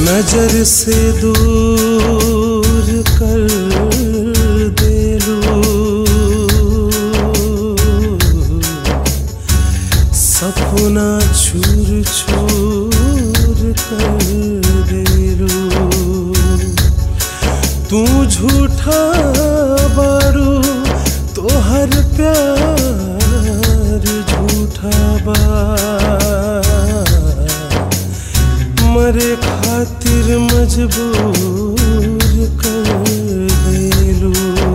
नजर से दूर कर देलू सपना छूर छूर कर देलू तू झूठा बारू तोहर प्यार झूठा बा मरे खातिर मजबूर कर देलू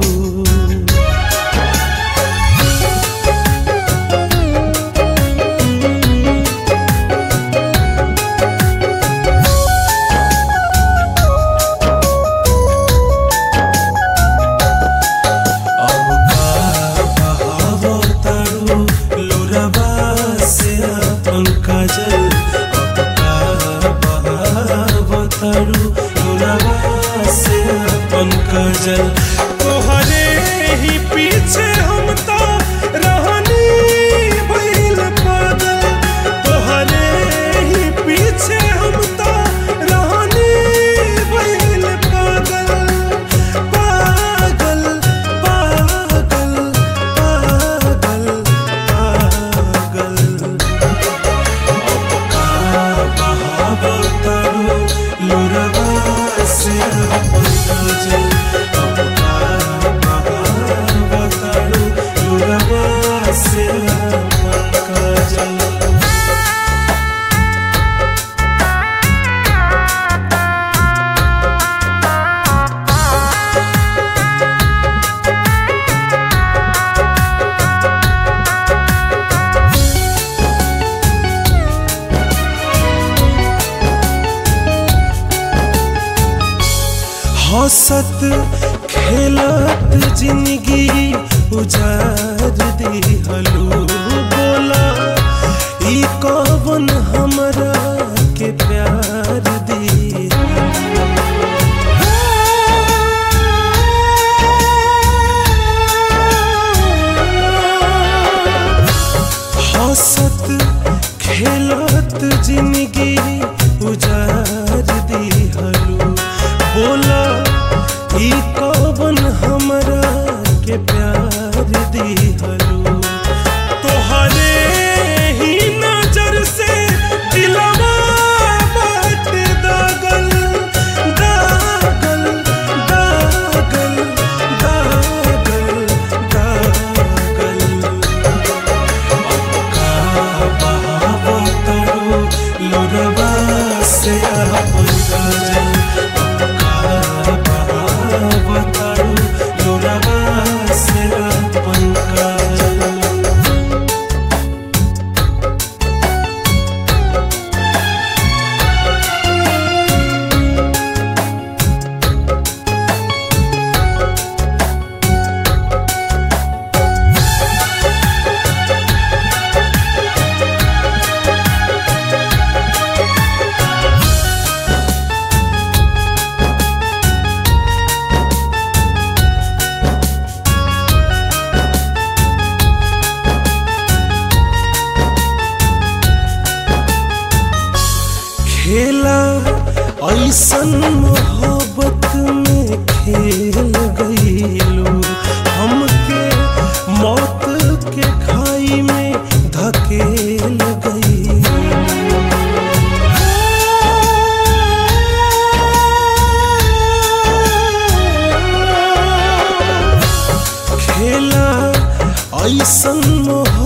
अब का बहावो तारू लोरबा से अपन काजल अब का बहावो तारू लोरबा से अपन काजल तोहरे ही पीछे हम तो रहनी भइल पागल तोहरे ही पीछे हम तो रहनी भइल पागल पागल पागल पागल पागल बहावो तारू लोरबा से अपन काजल अब का बहावो तारू लोरबा से अपन काजल हंसत खेलत जिंदगी उजार दिहलू बोला ई कवन हमरा के प्यार दी हंसत खेलत जिंदगी उजार दिहलू बोला ई कवन हमरा के प्यार दिहलू तोहरे ही नजर से दिलवा बाट दागल दागल दागल दागल दागल बहावो तारू लोरबा से अपन काजल बहावो तारू लोरबा से अपन काजल खेला ऐसन मोहब्बत में खेल गईलू हमके मौत के खाई में धकेल गईलू खेला ऐसन मोहब्बत